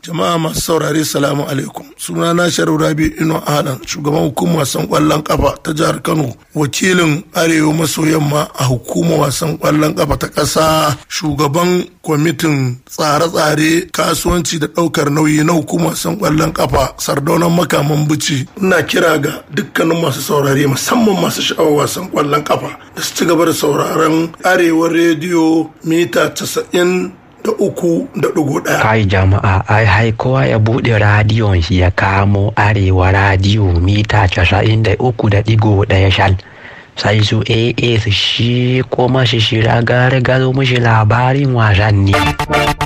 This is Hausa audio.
Jama'a masu saurare salamu alaikum. Suna na Sharif Rabi Ino Alan, shugaban hukumar wasan kwallon kafa ta jihar Kano, wakilin Arewa maso yamma a hukumar wasan kwallon kafa ta ƙasa, shugaban kwamitin tsare-tsare kasuwanci da ɗaukar nauyi na hukumar wasan kwallon kafa sardaunan makaman bici. Ina kira ga dukkanin masu saurare musamman masu sha'awar wasan kwallon kafa da su ci gaba da sauraron Arewa rediyo mita casa'in da uku da ɗigo ɗaya. Kai jama'a ai hai kowa ya buɗe radiyon shi ya kamo arewa radiyo mita casa'in da uku da ɗigo ɗaya shal. Sai su AA su shi kuma shi shira gare gado mushi labarin wasanni.